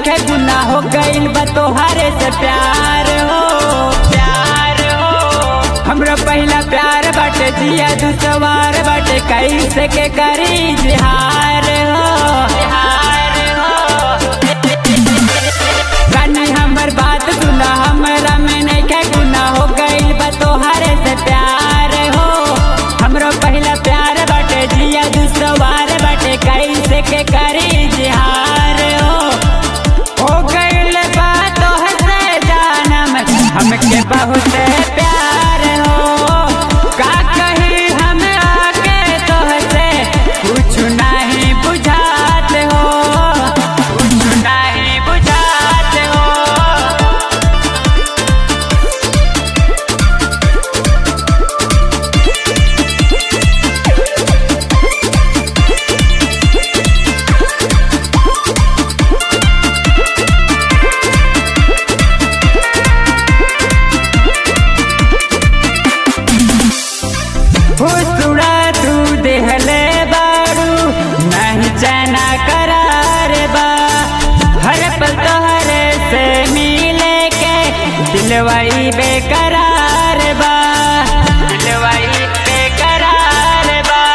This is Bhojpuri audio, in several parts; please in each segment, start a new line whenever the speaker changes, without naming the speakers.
नइखे गुना हो गइल बा तोहरे से प्यार हो प्यार हो हमरा पहला प्यार बाटे जिया दुसवार बाटे कैसे के करी जिहार हो जिहार हो रानी हमर बात सुना हमरा में नइखे गुना हो गइल बा तोहरे से प्यार हो हमरो पहला प्यार बाटे जिया दुसवार बाटे कैसे के करी जिहार हो हो गइल बा तोहसे जानम हमके बहुत प्यार हो का कही हम आके तोहसे कुछ नहीं बुझात हो कुछ नहीं बुझात हो फुसुड़ा तू देहले बारू नहीं चना करार बा हर पल तोहरे से मिले के दिलवाई बेकरार बा दिलवाई बेकरार बा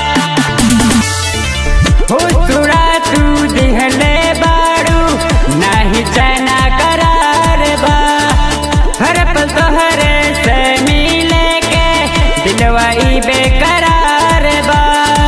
फुसुड़ा तू देहले बारू नहीं चना करार बा हर पल तोहरे से मिले के दिलवाई बेकरार बा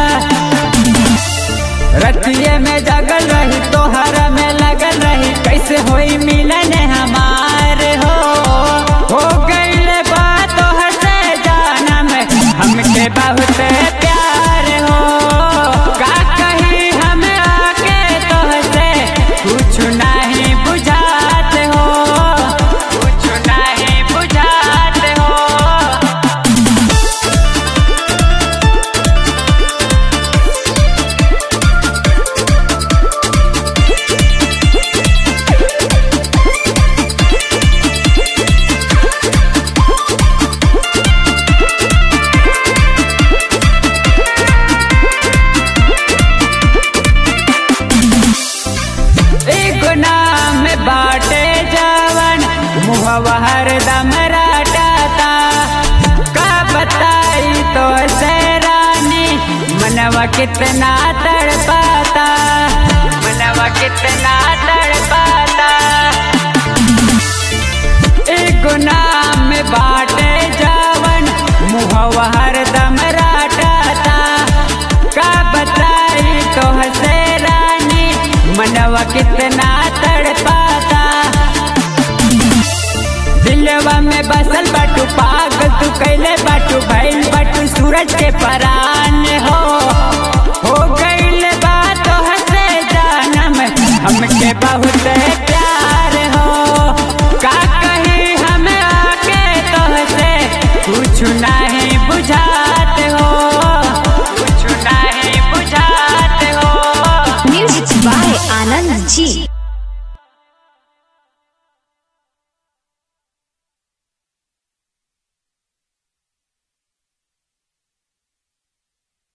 रतिये में जगल रही तोहरा में लगल रही कैसे होई मिलन हमार हो हो गइल बा तोहर से जानम हमके बहुत प्यार हो का कही हम आके तोहसे कुछ नहीं बुझात हो कुछ नहीं बुझात हो एगो नाम बाटे जवन मुहवा हरदम रटाता का बताई तो से रानी मनवा कितना तड़पाता मनवा कितना तड़पाता एगो नाम बाटे जवन मुहवा हरदम रटाता का बताई तो से रानी मनवा कितना तड़पाता दिलवा में बसल बाटू पागल तू कैले बाटू भैल बाटू सूरज के परान हो हो गइल बा तोहसे जानम हमके बहुत प्यार